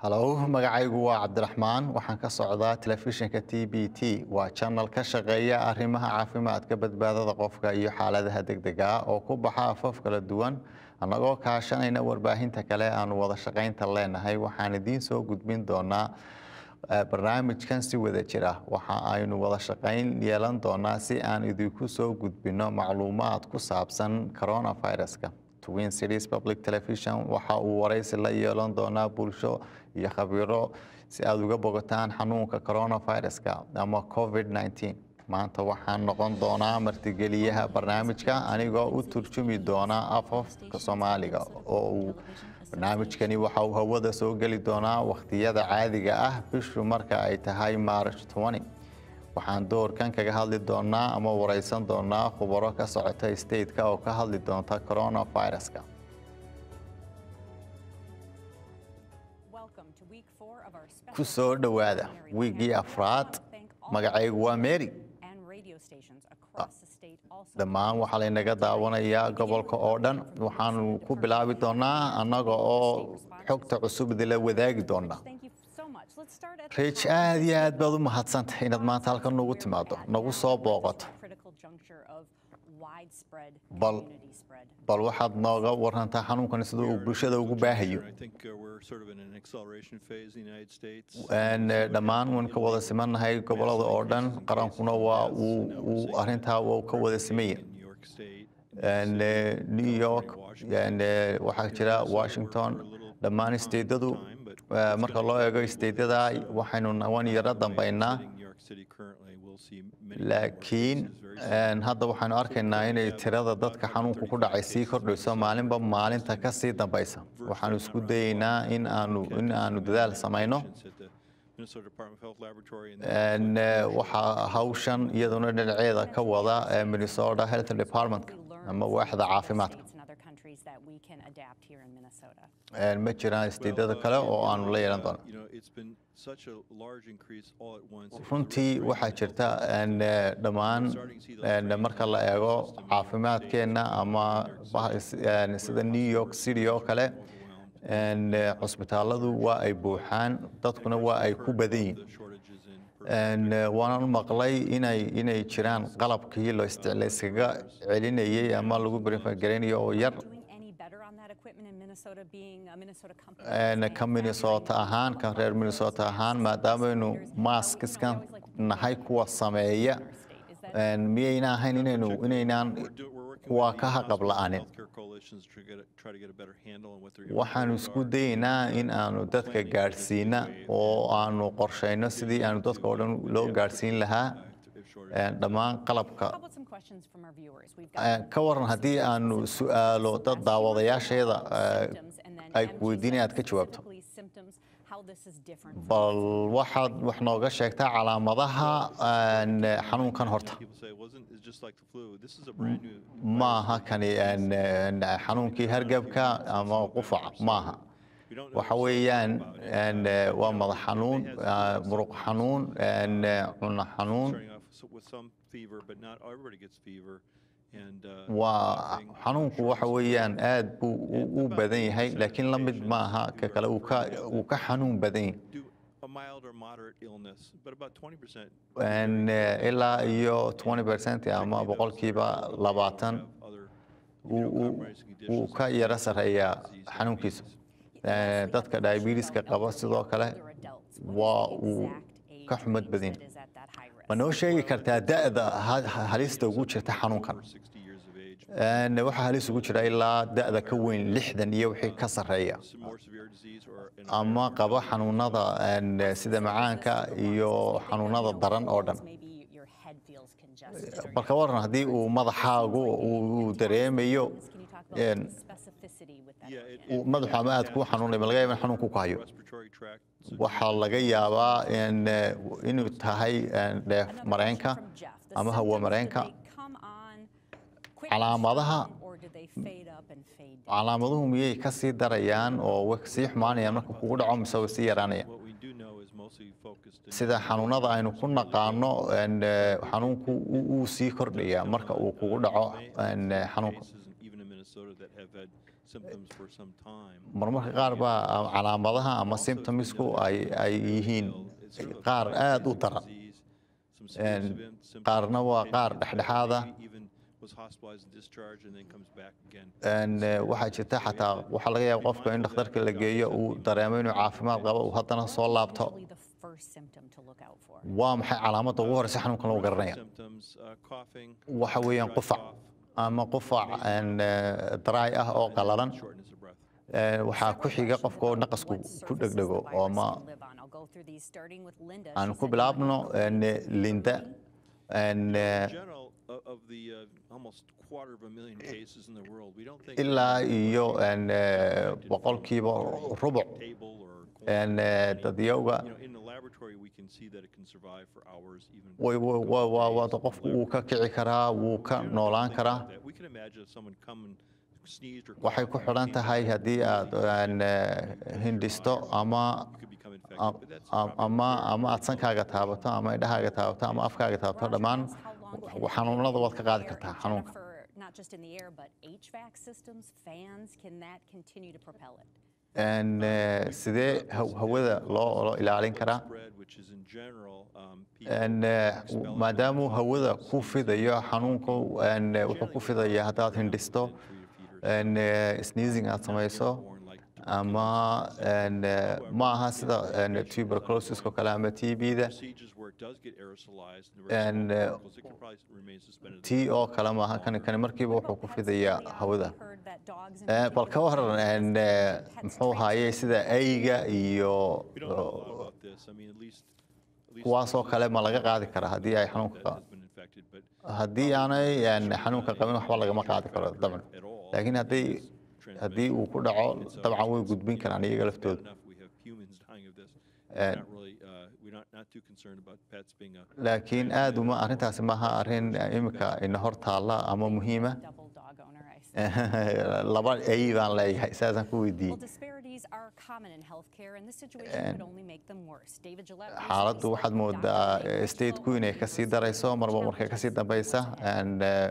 halow magacaygu waa cabdiraxmaan waxaan ka socdaa telefishinka t b t waa janal ka shaqeeya arrimaha caafimaadka badbaadada qofka iyo xaaladaha degdega ah oo ku baxa afaf kala duwan annagoo kaashanayna warbaahinta kale aanu wada shaqaynta leenahay waxaan idiin soo gudbin doonaa barnaamijkan si wada jira waxa aynu wada shaqayn yeelan doonaa si aan idinku soo gudbino macluumaad ku saabsan coronaviruska twin cities public television waxa uu waraysi la yeelan doonaa bulsho iyo khabiiro si aada uga bogataan xanuunka coronaviruska ama covid 19 maanta waxaan noqon doonaa martigeliyaha barnaamijka anigoo u turjumi doona afafka soomaaliga oo uu barnaamijkani waxa uu hawada soo geli doonaa wakhtiyada caadiga ah bishu marka ay tahay maarch 20 waxaan doorkan kaga hadli doonaa ama wareysan doonaa khubaro ka socota stateka oo ka hadli doonta coronaviruska ku soo dhowaada wiigii afraad magacaygu waa mary dhammaan waxaa laynaga daawanayaa gobolka oo dhan waxaanu ku bilaabi doonaa annaga oo xogta cusub idinla wadaagi doonaa riij aad iyo aad baad u mahadsantay inaad maanta halkan nagu timaado nagu soo booqato bal waxaad nooga warantaa xanuunkan sida uu bulshada ugu baahayo dhammaan waan ka wada simannahay gobolada oo dhan qarankuna waa uu arintaa uu ka wada simaya new york waxaa jira washington dhammaan staydadu marka loo eego staydada waxaynu nawan yaro dambaynaa laakiin hadda waxaynu arkaynaa inay tirada dadka xanuunku ku dhacay sii kordhayso maalinba maalinta ka sii dambaysa waxaanu isku dayeynaa in aanu in aanu dadaal samayno waxaa hawshan iyaduna dhinaceeda ka wada minnesota health departmentka ama waaxda caafimaadka ma jiraan istiidada kale oo aanu la yeelan doono runtii waxaa jirta dhammaan marka la eego caafimaadkeenna ama sida new york city oo kale cusbitaaladu waa ay buuxaan dadkuna waa ay ku badan yihin waanaan maqlay inay inay jiraan qalabkii layskaga celinayay ama lagu brifagaraynayo oo yar ka minnesota ahaan kan reer minnesota ahaan maadaamaynu maaskiskan nahay kuwa sameeya miyayna ahayn inaynu inaynaan kuwa ka haqab la-anin waxaanu isku dayeynaa in aanu dadka gaadhsiina oo aanu qorshayno sidii aanu dadka oo dhan loo gaadhsiin lahaa dhammaan qalabka ka waran haddii aanu su-aalo dad daawadayaasheeda ay ku weydiina aad ka jawaabto bal waxaad wax nooga sheegtaa calaamadaha xanuunkan horta maaha kani xanuunkii hargebka ama qufaca maaha waxa weeyaan waa madax xanuun muruq xanuun cuno xanuun waa xanuunku waxa weeyaan aad buu u badan yahay laakiin la mid maaha ka kale uu ka xanuun badan yahay ilaa iyo twenty percent ama boqolkiiba labaatan wuu ka yaro sarreeyaa xanuunkiisu dadka diabetiska qaba sidoo kale waa uu ka xumad badan yahay ma noo sheegi kartaa da'da halista ugu jirta xanuunkan waxaa halis ugu jira ilaa da'da ka weyn lixdan iyo wixii ka sarreeya ama qaba xanuunada sida macaanka iyo xanuunada daran oo dhan balka waran haddii uu madaxaagu uu dareemayo madaxu ama aad ku xanuunay ma laga yaaba in xanuunku ku hayo waxaa laga yaabaa inuu tahay dheef mareenka ama hawo mareenka calaamadaha calaamaduhu miyay ka sii darayaan oo way sii xumaanayaan marka kugu dhaco mise way sii yaraanayaan sida xanuunada aynu ku naqaano xanuunku uu sii kordhaya marka uu kugu dhaco xanuunka symptoms for some time. marmarka qaar baa calaamadaha ama symptomsku ay ay yihiin qaar aad u daran Disease, some serious events, symptoms, qaarna waa qaar dhexdhexaada maybe even was hospitalized and discharged and then comes back again. Een, eh, waxaa jirta xataa waxaa laga yaaba qofka in dhakhtarka la geeyo uu dareemo inuu caafimaad qabo uu haddana soo laabto usually the first symptom to look out for. waa maxay calaamadda ugu horeysa xanuunkan lagu garanaya Symptoms, uh, coughing, waxa weeyaan dry qufac cough, ama qufac een, eh, dry ah oo qalalan shortness of breath. Een, waxaa ku xiga qofka oo naqasku ku dhegdhego oo ma aan ku bilaabno een, linda een, eh, In general, o- of the uh, almost quarter of a million cases in the world, we don't think ilaa iyo een, eh, boqolkiiba rubuc table or een, eh, dadyowga you know, in the laboratory, we can see that it can survive for hours, even. way- way- way- waa- waa qofku wuu ka kici karaa wuu ka noolaan karaa that. We can imagine if someone come and sneezed or waxay coughed ku or xidhan sneezed, tahay haddii aad een, eh, hindhisto ama you could become infected, am- but that's am- probably ama very ama aad rare. sankaaga taabato ama indhahaaga taabato ama afkaaga taabato dhammaan xanuunada waad ka qaadi kartaa xanuunka Not just in the air, but HVAC systems, fans, can that continue to propel it? Een, eh, sidee haw- hawada loo loo ilaalin karaa Spread, which is in general, um, people Een, eh, expelling maadaamuu those hawada toxins ku fidayo xanuunku een, eh, wuxuu ku fidaya haddaad hindhisto een, eh, sneezing aad samayso ama een, eh, ma aha sida een, tuberculosiska oo kale ama TB-da procedures where it does get aerosolized and And, very uh, small particles, it could probably remain suspended. tii oo kale maaha kani kani markiiba wuxuu ku fidayaa hawada Heard that dogs in Eh, bal ka waran een, eh, muxuu haayey sida ayga iyo We don't know a lot about this. I mean, at least, at least kuwaasoo kale ma laga qaadi karaa haddii ay xanuunka that qa- has been infected, but haddii aanay een, xanuunka qabin waxba lagama qaadi karo dabcan at all. laakiin haddii haddii uu ku dhaco dabcan way gudbin karaan iyaga Bad laftooda enough we have humans dying of this. And- We're not really, uh, we're not, not too concerned about pets being a. laakiin aad uma arrintaasi maaha arrin imika ina hor taalla ama muhiima double dog owner, I see. laba ay baan leeyahay saasaan ku Well, weydiiyey disparities are common in healthcare, and this situation could only make them worse. David Gillette. recently xaaladdu spoke waxaad with moodaa Dr. Dave stateku Crislow inay of kasii University darayso of marba markay kasii Challenges dambaysa what's ahead. and, eh,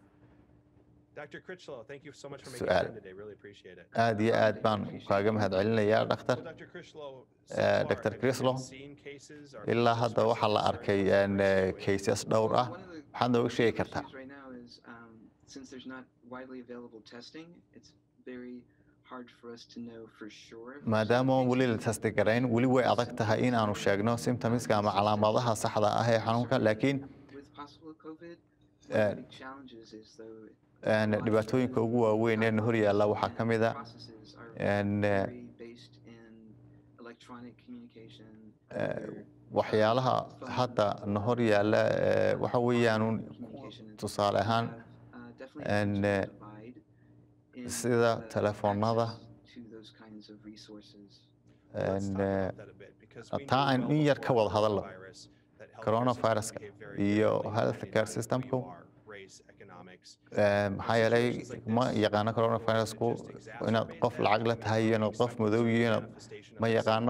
Dr. Critchlow, thank you so much for making Su'aal. time today. Really appreciate it. aad iyo aad baan kaaga mahadcelinayaa dhakhtar Well, Dr. Critchlow, so Uh, far, Dr. have you Crislow, been seeing cases or ilaa people hadda waxaa la expressing arkay concern een, about eh, the cases dhowr ah One of the waxaad nooga sheegi issues kartaa right now is um, since there's not widely available testing, it's very hard for us to know for sure. if maadaama something weli la is tasti garayn weli way adag tahay in aanu sheegno symptomska ama calaamadaha saxda ah ee xanuunka laakiin with possible COVID. Uh, One of the big challenges is though. een, dhibaatooyinka ugu waaweyn ee na hor yaalla waxaa ka mid ah Processes are and, uh, very based in electronic communication. where, waxyaalaha phone hadda na hor yaalla eh, waxa weeyaan communication and tusaale ahaan have, uh, definitely a and, cultural uh, divide in, sida uh, telefoonada, access to those kinds of resources. Let's and, talk eh, about that a bit, because we taa knew aan well in yar ka before wada hadalno. coronavirus that healthcare Coronaviruska systems behave very iyo differently healthcare depending on who systemku, you are, race, economics. Eh, maxaa yeelay ma yaqaano coronavirusku inaad qof lacag la tahay iyo inaad qof madow iyo inaad ma yaqaano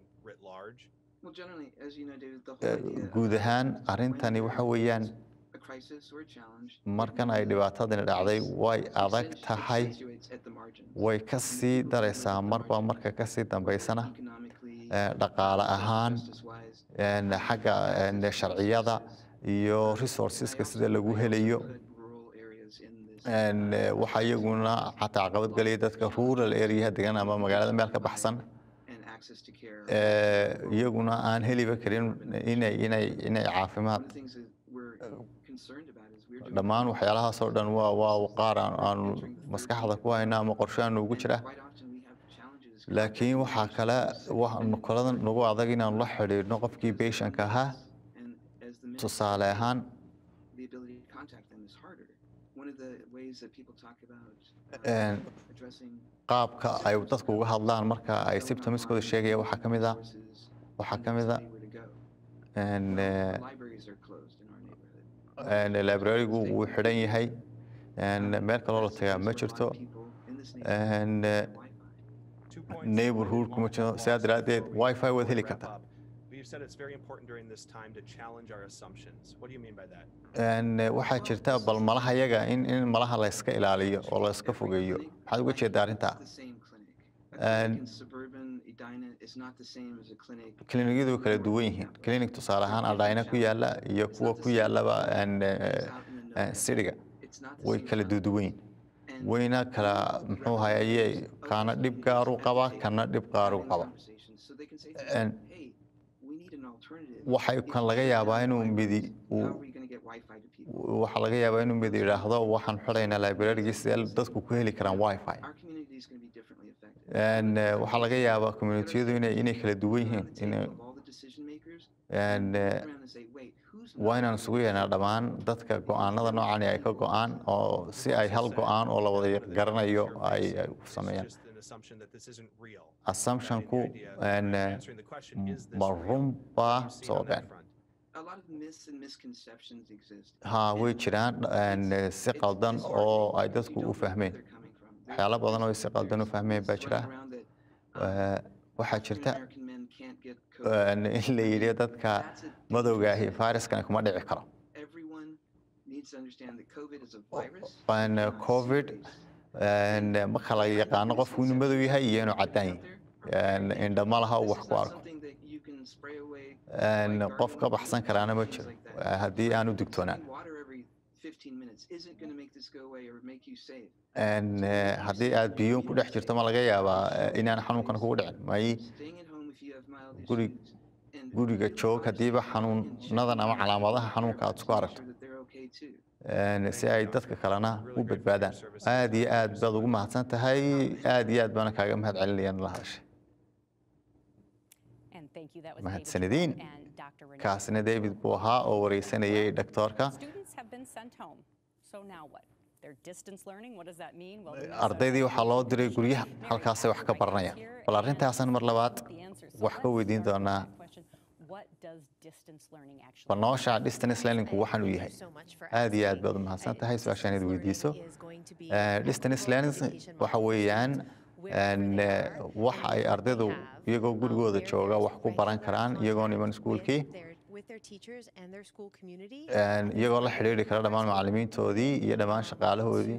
Well, generally, as you know, David, the Eh, whole idea guud of ahaan when arrintani there waxa is weeyaan a crisis or a challenge, markan ay dhibaatadani dhacday way adag accentu- tahay accentuates at the margins. way ka And the sii people who daraysaa live at the marba margins, marka ka sii dambaysana economically, eh, dhaqaale ahaan justice-wise, een, xagga een, sharciyada iyo resourceska sida lagu helayo put rural areas in this, een, uh, eh, waxaa iyaguna xataa caqabad gelaya dadka rural area degan ama magaalada meel ka baxsan and access to care. eh, iyaguna aan heliba karin inay inay inay One caafimaad of the things that we're concerned about is we're doing dhammaan waxyaalahaasoo dhan waa waa qaar aan aanu maskaxda ku hayna ama qorshe aan ugu jira quite often we have challenges. laakiin waxaa kale waxaanu kalada nagu adag inaanu la xidhiidhno qofkii patientka ahaa And as the minutes tusaale ahaan the ability to contact them is harder. One of the ways that people talk about uh, een, addressing qaabka ay dadku uga hadlaan marka ay symptomskooda sheegaya waxaa ka mid ah resources waxaa and ka mid ah anywhere to go. een, Well, eh, libraries are closed in our neighborhood. een, librarigu wuu xidhan yahay een, meel kaloo la tagaa ma jirto een, eh, neighborhood kuma jiro sidaa daraaddeed wifi waad heli kartaa you said it's very important during this time to challenge our assumptions. What do you mean by that? Een, eh, waxaa jirta bal malaha yaga in in malaha la iska ilaaliyo oo la iska fogeeyo maxaad uga jeedaa arrintaa It's the same clinic. A And- clinic in suburban Edina is not the same as a clinic. kiliinyadu way kala duwan yihiin kiliinik tusaale ahaan adhayna ku yaala iyo kuwa ku yaalaba een, eh, eh, siriga It's not the way same kala product. duduwan And wayna kala muxuu hayaye kaana dhib gaaru qaba kana dhib gaaru having qaba conversations so they can say to And- themselves, hey, we need an alternative. waxay If kan we laga shut yaabaa down inuu libraries, midi How uu are we going to get Wi-Fi to people? waxaa laga yaabaa inuu mid yidhaahdo waxaan xidhaynaa librarigii sidee dadku ku heli karaan wifi Our community is going to be differently affected. Een, eh, waxaa laga yaabaa communitiyadu inay inay kala duwan Put on yihiin the inay table of all the decision makers, een, and eh, look around and say, wait, who's waa not inaan going isugu to yeernaa listen? dhammaan dadka go-aanada noocan ay ka go-aan oo si ay hal go-aan oo la wada garanayo ay ay u sameeyaan It's just an assumption that this isn't real. assumptionku And the idea een, of eh, answering the question, is this ma real? run What baa do you see soo on that been front? A lot of myths and misconceptions exist. ha way And jiraan een, eh, it's- si it's qaldan disheartening oo ay because you dadku don't u know where fahmeen they're coming from. There's- waxyaalo badan oo ay si there's- qaldan u there's fahmeen baa myths jira running around that, um, Eh, waxaa jirta African-American men can't get COVID. een, in la yidhi dadka That's a madowgaahi dangerous myth. fayraskani kuma dhici karo Everyone needs to understand that COVID is a virus. Een, it's not covid serious. een, ma kala yaqaano qofku inuu madow yahay iyo inuu caddaan yahay Een, indha ma laha uu This wax is ku not arko something that you can spray away Een, by qof ka gargling baxsan with karaana ma things jiro like that. eh, haddii aanu digtoonaan Drinking water every 15 minutes isn't going to make this go away or make you safe. Een, eh, haddii aad biyuun ku dhex jirto ma laga yaabaa eh, inaan xanuunkan kugu dhicin may Staying at home if you have mild Guri- issues. and guriga really joog watch haddiiba them and xanuunadan check ama them calaamadaha out xanuunka aad to isku make aragto sure that they're okay too. Een, si ay dadka kalena u badbaadaan aad iyo aad baad ugu mahadsan tahay aad iyo aad baana kaaga mahad celinayaan la hadashay And thank you. That was Mahadsanidin. David Jerome and Dr. Renee. kaasina david buu ahaa oo wareysanayay dhaktoorka Students have been sent home. So now what? They're distance learning. What does that mean? Well, the ardaydii waxaa loo diray guryaha Mary halkaasay wax ka Astor baranayaan here, bal and arrintaasan mar labaad the answers. So wax ka let's weydiin start with doonaa that question. What does distance learning actually bal mean? noosha distance learningku waxaan u yahay aad iyo aad baad u mahadsan tahay su-aashaan id weydiiso Eh, distance learning waxa weeyaan een, eh, waxa ay ardaydu iyagoo gurigooda jooga wax ku baran karaan iyagoon iman iskuulkii een, iyagoo la xidhiidhi kara dhammaan macallimiintoodii iyo dhammaan shaqaalahoodii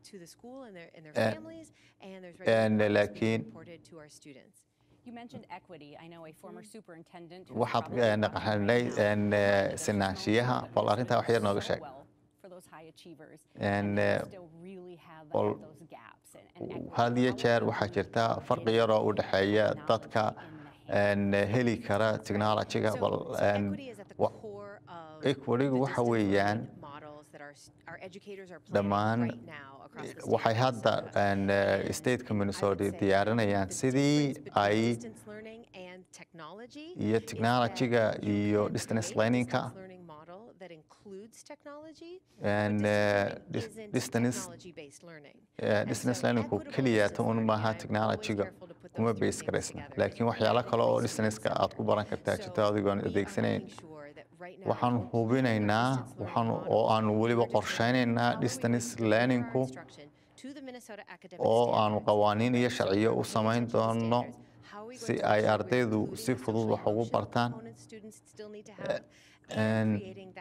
and laakiin- You mentioned equity. I know a former superintendent. who's waxaad probably eh, watching naqaxnay right now, een, said eh, that sinaanshiyaha schools bal arrintaa wax yar nooga so sheeg well for those high achievers, And, and they eh, still really have bal those gaps and- and equity. had iyo jeer However, waxaa jirta farqi yar oo u dhexeeya dadka een, heli kara technology-ga bal een, wa- equity-gu waxa weeyaan dhammaan waxay hadda een, eh, stateka minnesota diyaarinayaan sidii ay iyo technology-ga iyo distance learning-ka and eh, dis- distance eh, distance learning-ku keliya ta un maaha technology-ga kuma base garaysna laakiin waxyaalo kale oo distance-ka aad ku baran kartaa jirto adigoon adeegsanayn waxaan hubinaynaa waxaan oo aanu weliba qorshaynaynaa distance learning-ku oo aanu qawaaniin iyo sharciyo u samayn doono si ay ardaydu si fudud wax ugu bartaan and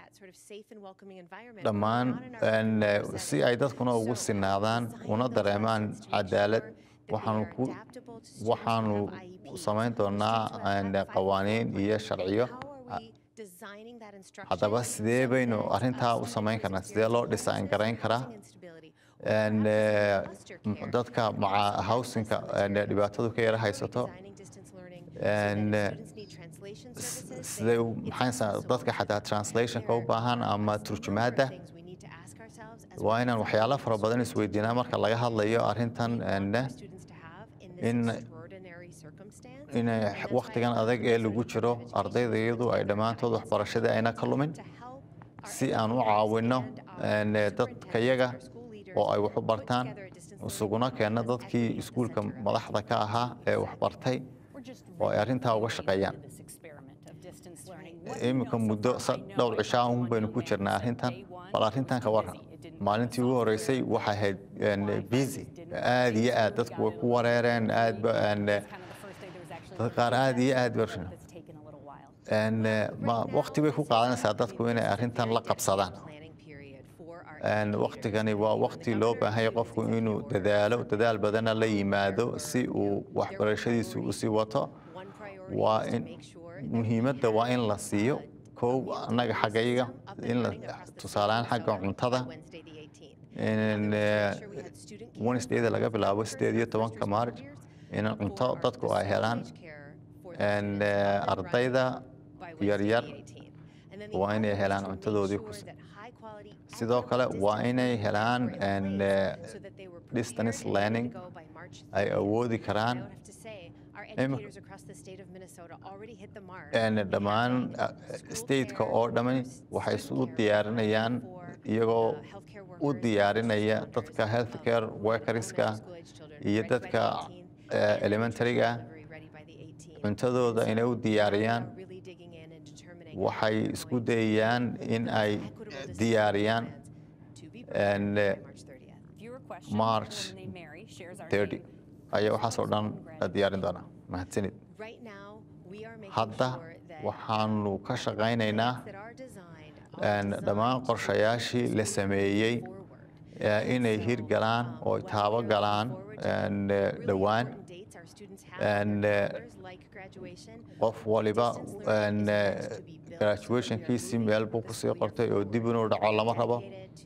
dhammaan een, eh, si ay dadkuna ugu sinaadaan una dareemaan cadaalad waxaanu ku waxaanu samayn doonaa een, qawaaniin iyo sharciyo haddaba sidee baynu arrintaa u samayn karnaa sidee loo design garayn karaa een, eh, m- dadka maca housingka een, dhibaatadu ka yara haysato een, eh, s- sidee u- maxaysa dadka xataa translationka u baahan ama turjumaadda waa inaan waxyaalo fara badan isweydiinaa marka laga hadlayo arrintan een, in inay waqtigan adag ee lagu jiro ardayda iyadu ay dhammaantood waxbarashadii ayna ka lumin si aan u caawinno een, dadkayaga oo ay wax u bartaan isuguna keenno dadkii iskuulka madaxda ka ahaa ee wax bartay We're just oo ay arrintaa uga shaqeeyaan this experiment of distance learning. What iminka do you know so muddo far? sa- I know dhowr cishaa from un one baynu young ku man jirnaa said arrintan day one bal arrintan ka was waran busy. It didn't maalintii ugu software, horeysay waxay ahayd een, Wi-Fi busy didn't aad iyo work, aad so we dadku got way it ku a little wareereen late. aad ba een, It's kind of the first day there was actually dad a qaar aad iyo feedback aad loop baa- that's taken a little while. Een, eh, ma- waqti bay ku qaadanaysaa dadku inay arrintan la qabsadaan Een, waqtigani waa waqti loo baahan yahay qofku inuu dadaalo dadaal badanna la yimaado si uu waxbarashadiisu usii wato waa in muhiimadda waa in la siiyo kow annaga xaggayaga in la tusaalehaan xagga cuntada in eh, wednesdayda laga bilaabo sideed iyo tobanka maarj in cunto dadku ay helaan een, eh, ardayda yaryar waa inay helaan cuntadoodii ku sidoo kale waa inay helaan een, eh, distance learning ay awoodi karaan Imika- een, dhammaan eh, stateka oo dhamani waxay isu diyaarinayaan iyagoo u diyaarinaya dadka healthcare workerska iyo dadka eh, elementaryga cuntadooda inay u diyaariyaan waxay isku dayayaan in ay diyaariyaan een, eh, Viewer question. March A woman named Mary shares our 30 name. ayaa waxaasoo dhan la diyaarin doonaa mahadsanid hadda waxaanu ka shaqaynaynaa een, dhammaan qorshayaashii la sameeyey eh, inay hirgalaan oo taabo galaan een, eh, dhowaan een, eh, qof waliba een, eh, graduationkiisii meel buu kusii qortay oo dib inuu dhaco lama rabo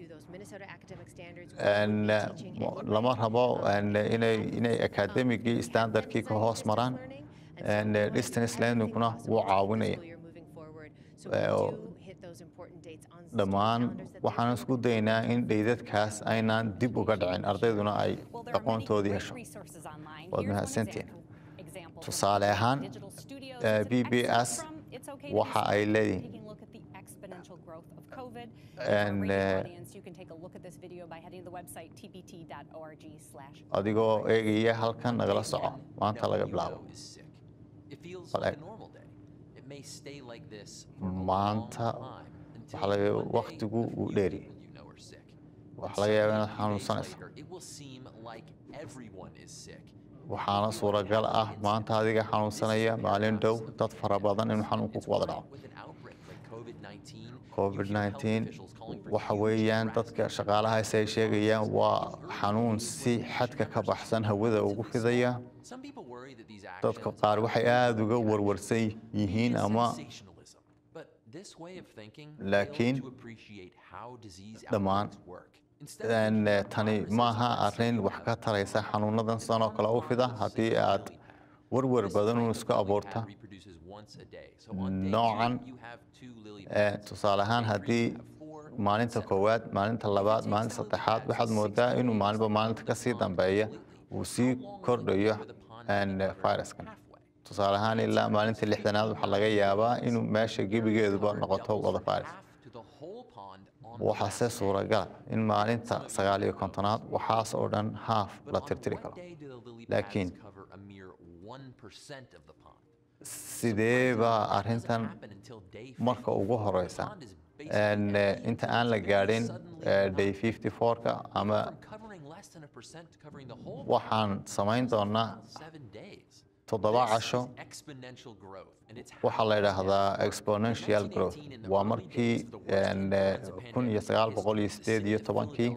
een, eh, mo- lama rabo een, inay inay academicii standardkii ka hoos maraan een, eh, distance learningkuna wuu caawinaya Eh, oo dhammaan waxaan isku daynaa in dhaydadkaas aynaan dib uga dhicin ardayduna ay Well, there are many aqoontoodii great hesho resources online. Waad Here's one mahadsantihiin. example- example. Tusaale ahaan, Digital Studios eh, is an excerpt BBS from It's Okay to waxa Be ay Smart, leeyihiin. taking a look at the exponential growth of COVID. For our And, radio eh, audience, you can take a look at this video by heading to the website tbt.org/. adigoo eegaya halkan nagala soco maanta laga bilaabo is sick. It feels But like I- a normal day. It may stay like this for a long maanta time until waxaa laga- one day waqtigu a wuu few dheeri. people you know are sick. waxaa laga yaabaa inaad Suddenly, a few days xanuunsanayso later, It will seem like everyone is sick. waxaana suuragal ah maanta adiga xanuunsanaya maalin dhow dad fara badan inuu xanuunku ku wada dhaco With an outbreak like COVID-19, you hear health covid-19 officials calling for waxa huge weeyaan drastic dadka shaqaalahaas ay sheegayaan waa xanuun si xadka ka baxsan hawada ugu fidaya Some people worry that these dadka actions qaar are waxay aada uga warwarsan yihiin media ama sensationalism. But this way of thinking Laakiin fails to appreciate how disease dhammaan outbreaks work. Instead of een, thinking eh, about tani viruses maaha as arrin single wax ka pathogens, taraysa xanuunadan sidan oo kale u fida haddii aad warwar badan uun isku abuurta noocan eh, tusaale ahaan haddii maalinta koowaad maalinta labaad maalinta saddexaad waxaad moodaa inuu maalinba maalinta ka sii dambeeya uu sii kordhayo een, eh, viruskan tusaale ahaan ilaa maalinta lixdanaad waxaa laga yaabaa inuu meesha gebigeeduba noqoto wada virus waxaase suuragala in maalinta sagaal iyo kontonaad waxaas oo dhan haaf la tirtiri karo laakiin sidee baa arrintan marka ugu horeysa een, eh, inta aan la gaadhin eh, day 54ka ama waxaan samayn doonaa toddoba casho waxaa la yidhaahdaa exponential growth waa markii een, eh, kun iyo sagaal boqol iyo sideed iyo tobankii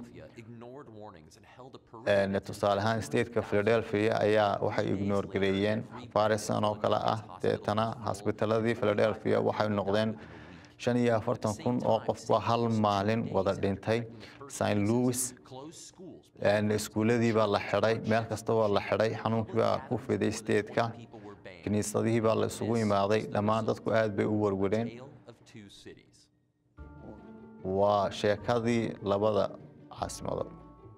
een, tusaale ahaan stateka philadelphia ayaa waxay ignore gareeyeen farisan oo kale ah deetana hasbitaladii philadelphia waxay noqdeen shan iyo afartan kun oo qofba hal maalin wada dhintay st louis een, iskuuladii baa la xidhay meel kasta waa la xidhay xanuunkii baa ku fiday stateka kiniisadihii baa la isugu imaaday dhammaan dadku aad bay u warwareen waa sheekadii labada caasimadood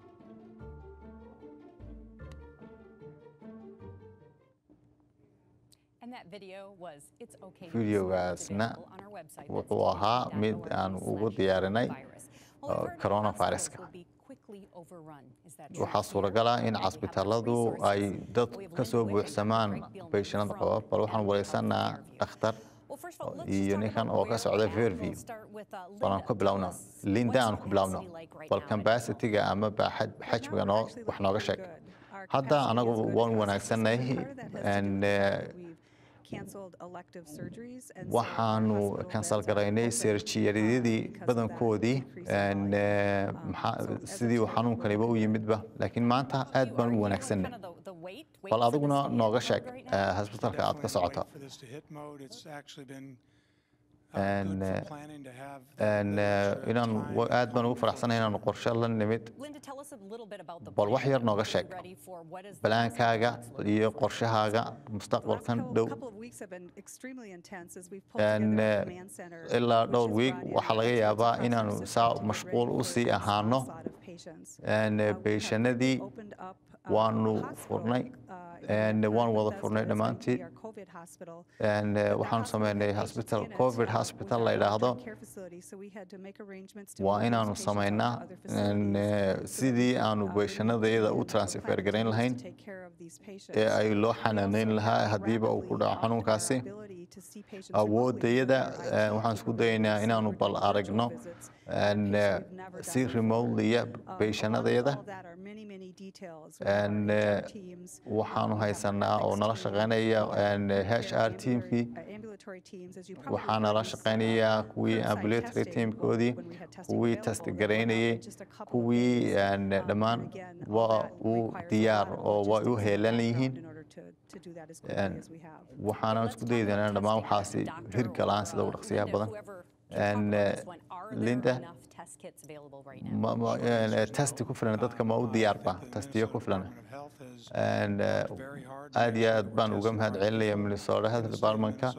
And that video was It's Okay to Be Smart. It's Videogaasna available on our website. That's wuxuu ahaa mid aan ugu diyaarinay virus. Well, uh, we've heard coronaviruska. hospitals will be quickly overrun. Is that true waxaa here? suuragal ah in Do we have enough casbitaaladu ay resources? dad We have ka soo Linda Wick and buuxsamaan Craig Bielman bayshanada from qaba bal waxaan Advocate wareysanaa Fairview. dhakhtar Well, first of all, let's iyo just talk ninkan about oo ka where socda we're at. Fairview. We'll start with, uh, bal aan Linda. ku bilowna Tell us, linda what's aan ku bilowno capacity like right bal now at Advocate? cambasitiga ama baaxad xajmiga noo wax nooga sheeg hadda anagu waan wanaagsannahay een, eh, canceled elective surgeries. and so our waxaanu hospital kansal beds are garaynay open, seerjiyadii uh, because of that badankoodii increase in een, volume. eh, Um, maxaa- so as a sidii uu total, xanuunkaniba u yimidba laakiin maanta aad You- baan are u you in wanaagsanay kind of the- the wait- wait bal for this adiguna to hit nooga mode sheeg right eh, now? hasbitalka aad ka Definitely socoto wait for this to hit mode. It's actually been uh, And, good for uh, planning to have the- een, the eh, extra inaan time wa- and aad baan ugu time faraxsanahay before inaanu qorshe la nimid Linda, tell us a little bit about the bal wax plan yar that nooga we're sheeg ready for. What is the balaankaaga process looking iyo for? qorshahaaga The last mustaqbalkan couple- dhow couple of weeks have been extremely intense as we've pulled een, together eh, a command center, ilaa which dhowr has wiig brought in waxaa laga experts yaabaa across our inaanu system saa to get mashquul ready u for sii this ahaano onslaught of patients. een, Uh, we have beeshanadii opened up, uh, waanu hospital, furnay uh, in een, North waan wada Bethesda. furnay It's going to be dhammaantiin our COVID hospital. een, eh, But that waxaanu hospital had sameynay patients hospital in it, covid uh, we hospital had la a yidhaahdo long-term care facility, so we had to make arrangements to waa move those inaanu patients out to samaynaa other een, facilities eh, so that we sidii could, aanu uh, beeshanadayada u plan transfer garayn continues lahayn to take care of these patients. ee ay loo We xanaaneyn also lahaa have haddiiba uu ku rapidly dhaco upped our xanuunkaasi ability to see patients remotely awoodayada with our eh, IT waxaan isku capabilities, dayaynaa so inaanu we're bal doing virtual aragno visits at a een, pace eh, we've never si done before. remoteliya Uh, along with beeshanadayada all that are many, many details. We have een, our eh, HR teams, uh, waxaanu we have our haysanaa oo ethics nala team, shaqaynaya een, home care HR ambulatory- teamkii uh, ambulatory teams, as you probably waxaana heard, la is, uh, shaqaynayaa kuwii curbside ambulatory testing, teamkoodii when we had testing kuwii available, test that went out garaynayay in just a couple of kuwii days. een, Um, and dhammaan again, all waa that u requires a diyaar lot of oo way u logistics in the heelan background yihiin in order to- to do that as een, quickly as we have. waxaana Let's isku talk dayi about doonaa dhammaan testing. waxaasi Doctor hirgalaan sida or, ugu uh, dhaqsiyaha Linda, badan whoever can talk een, about eh, this one. Are there Linda enough test kits available right now? ma- ma- een, eh, testi ku filan dadka ma u diyaarba testiyo ku filan een, eh, aad iyo aad baan uga mahad celinaya minnesota health departmentka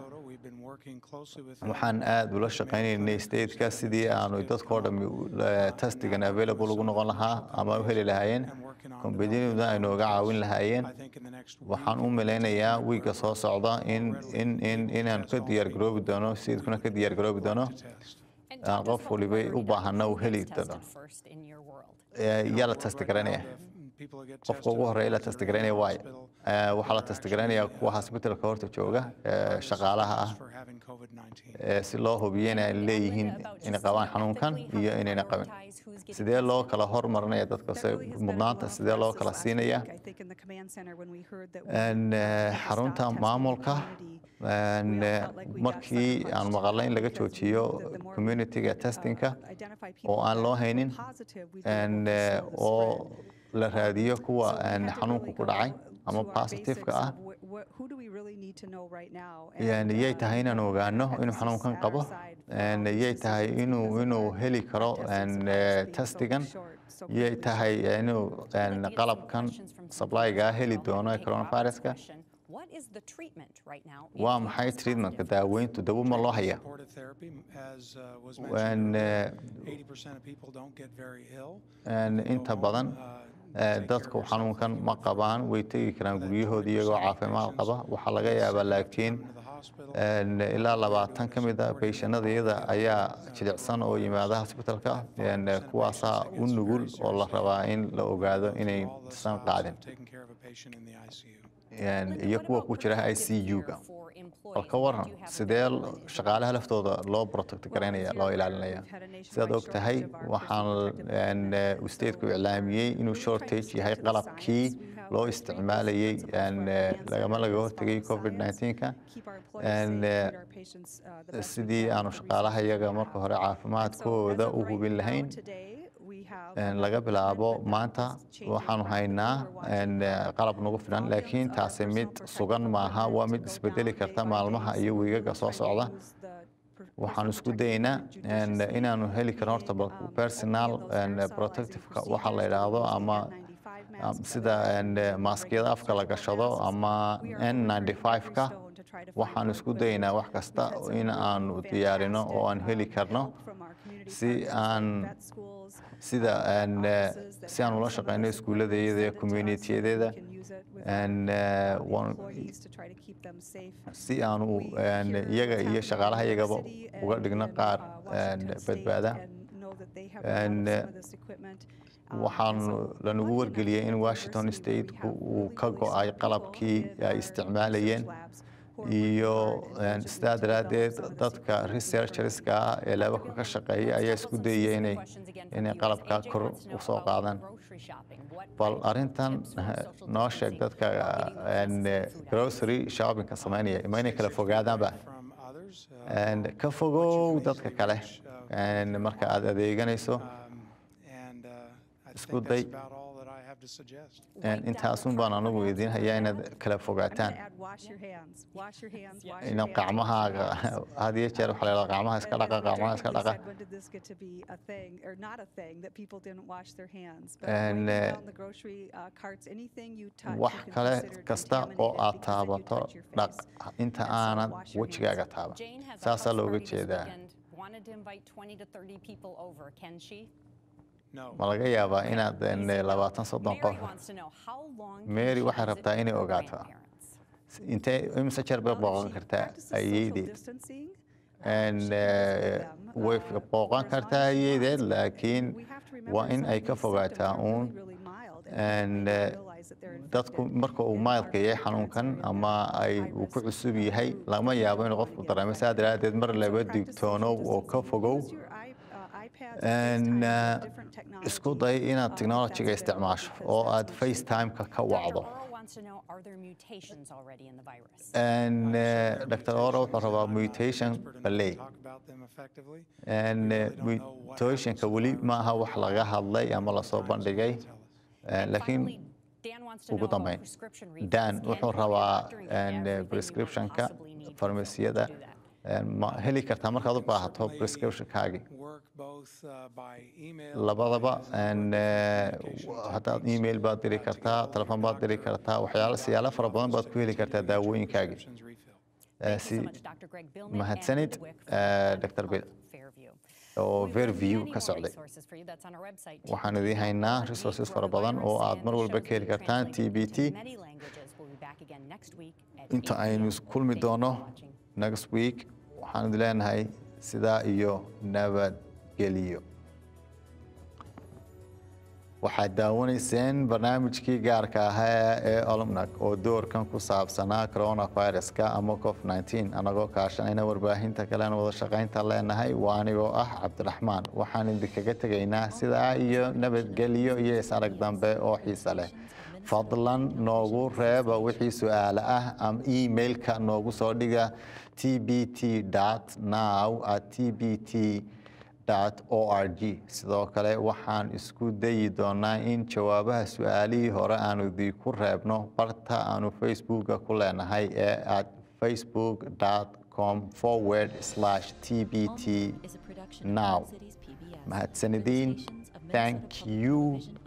waxaan aad ula shaqaynaynay stateka sidii aanu dadkoo dhami testigan available ugu noqon lahaa ama u heli lahaayeen kombaniyaduna ay nooga caawin lahaayeen waxaan u malaynayaa wiigga soo socda in in in inaan ka diyaar garoobi doono sayidkuna ka diyaar garoobi doono And aan talk to us qof about waliba priority u baahana uu doctors. heli Who gets doono tested first in your world? Eh, yaa la testi garanaya qofka ugu horeeya la testi garanaya waayo Eh, waxaa la testi garanayaa kuwa hospitalka horta jooga eh, shaqaalaha ah eh, si loo hubiyo inay leeyihiin inay qabaan xanuunkan iyo inayna qabin sidee loo kala hormarinaya dadka se mudnaanta sidee loo kala siinaya En, eh, xarunta maamulka en, eh, markii aan maqalay in laga joojiyo communityga testingka oo aan loo haynin en, eh, oo la raadiyo kuwa en, xanuunku ku dhacay ama positive-ka ah yani yay tahay inaan ogaano inuu xanuunkan qabo en, yay tahay inuu inuu heli karo en, eh, testigan yay tahay inuu en, qalabkan supplyga heli doono ee coronaviruska What is the treatment right now? waa maxay treatmentka daaweyntu dawo ma loo haya En, eh, en, inta badan eh, dadku xanuunkan ma qabaan way tegi karaan guryahooda iyagoo caafimaad qaba waxaa laga yaabaa laakiin en, ilaa labaatan ka mid a beyshanadayada ayaa jilicsan oo yimaada hosbitalka en, kuwaasaa u nugul oo la rabaa in la ogaado inaysan qaadin En, Linda, iyo what kuwa about ku jira i protective c gear u-ga for employees? bal ka What waran do you have sidee available in your shaqaalaha laftooda loo protect garaynaya loo ilaalinaya sidaad og tahay waxaan en, eh, stateku iclaamiyey inuu shortage yahay qalabkii loo isticmaalayey en, eh, lagama laga hortegay covid 19ka En, eh, sidii aanu shaqaalaha iyaga marka hore caafimaadkooda u hubin lahayn En, laga bilaabo maanta waxaanu haynaa en, eh, qalab nagu filan laakiin taasi mid sugan maaha waa mid isbedeli karta maalmaha iyo wiigaga soo socda waxaan isku dayaynaa en, inaanu heli karno horta bal personal en, protectiveka waxa la yidhaahdo ama am- sida en, eh, maaskiyada afka la gashado ama n95ka waxaan isku dayaynaa wax kasta in aanu diyaarino oo aan heli karno si aan sida en, eh, si aan ula shaqeyno iskuuladayada iyo communityadeeda en, eh, waan- si aanu en, iyaga iyo shaqaalaha iyagaba uga dhigno qaar en, badbaada En, eh, waxaan lanagu wargeliyey in washington state uu ka go-ay qalabkii ay isticmaalayeen iyo sidaa daraaddeed dadka researcherska ah ee leebabka ka shaqeeya ayaa isku dayaya inay inay qalabka kor u soo qaadaan bal arrintan noo sheeg dadka grocery shoppingka samaynaya ma inay kala fogaadaanba from others. uh, And ka fogow dadka kale And marka aad adeeganayso um, And uh, I Isku think that's day. about all that I have to suggest. And intaasun baan anigu idiin hayaa inaad kala I'm fogaataan going to add wash your hands, wash your hands, wash your inaad hands. gacmahaaga had iyo jeer waxaa la yidhahdaa gacmaha iska And- dhaqa and Roger gacmaha iska quickly dhaqa said, When did this get to be a thing, or not a thing, that people didn't wash their hands? But And, right uh, down the grocery uh, carts, anything you touch, wax you can kale consider kasta oo contaminated aad because then you taabato touch your dhaq face. inta And so aanad wash your wejigaaga hands. taaban Jane has a saasaa house looga party this jeedaa weekend. Wanted to invite 20 to 30 people over. Can she? No. ma laga yaabaa inaad eh, labaatan soddon Mary qof wants to know how long can Mary she waxay visit rabtaa inay her ogaato. grandparents? intee imise jeer bay Well, if booqan she kartaa practices social ayeedeed distancing, And, she can visit uh, them, way uh, booqan for as long kartaa as she ayeedeed, wants. laakiin We have to waa remember in some ay of ka these fogaataa symptoms are uun really, really mild, and and, people may uh, not realize that they're dadku infected. marka uu And maalka our yahay grandparents xanuunkan are in ama that ay high uu ku risk, cusub uh, yahay group lama that yaabo don't inuu wanna qofku get dareemo saa infected. daraaddeed mar So laba practice social digtoonow oo ka distancing. fogow Use your i- uh, iPads or And, FaceTime or uh, different isku technology, day inaad uh, if technologyga that's available, isticmaasho because oo that's aad much safer. facetimeka ka Dr. wacdo Oro wants to know, are there mutations already in the virus? And, uh, dr oro wuxuu rabaa mutation baley Talk about them effectively. And, We uh, really don't know what mutationka happens weli to the ma aha virus. wax laga hadlay ama lasoo Times will bandhigay tell us. Uh, And laakiin finally, Dan wants to ugu know about dambeyn prescription refills. dan Can wuxuu you get rabaa doctor get and, uh, everything you might prescriptionka possibly need from farmasiyada to do that? and ma heli kartaa markaad u can baahato certainly prescriptionkaagi Work both uh, by email. labadaba as well and, as uh, communication haddaad techniques, email baad diri uh, to kartaa get hold of telefon your baad diri doctor, kartaa or waxyaalo your siyaalo fara badan office baad to ku heli kartaa continue to get your daawooyinkaagi prescriptions refilled. Uh, Thank you si so much, Dr. Greg Billman and mahadsanid, Linda Wick uh, from Dr. Bill. Health Fairview. oo We have verview many ka more socday resources for you. That's on our website, waxaan idiin haynaa resources fara badan oo aad mar walba ka heli kartaan t b t Many languages. We'll be back again next week at inta 8 aynu p.m. is kulmi Thank you for doono watching. next week waxaan idin leenahay sidaa iyo nabadgeliyo waxaad daawanayseen barnaamijkii gaarka ahaa ee olmnag oo doorkan ku saabsanaa coronaviruska ama cof 19 anagoo kaashanayna warbaahinta kalean wada shaqaynta leenahay waa anigoo ah cabdiraxmaan waxaan idinkaga tegaynaa sidaa iyo nabadgelyo iyo is-arag dambe oo xiise leh fadlan noogu reeba wixii su-aale ah ama emailka noogu soo dhiga tbt now at tbt org sidoo kale waxaan isku dayi doonaa in jawaabaha su-aalihii hore aanu idinku reebno barta aanu facebooka ku leenahay ee at facebook com forward slash tbt now mahadsanidin thank you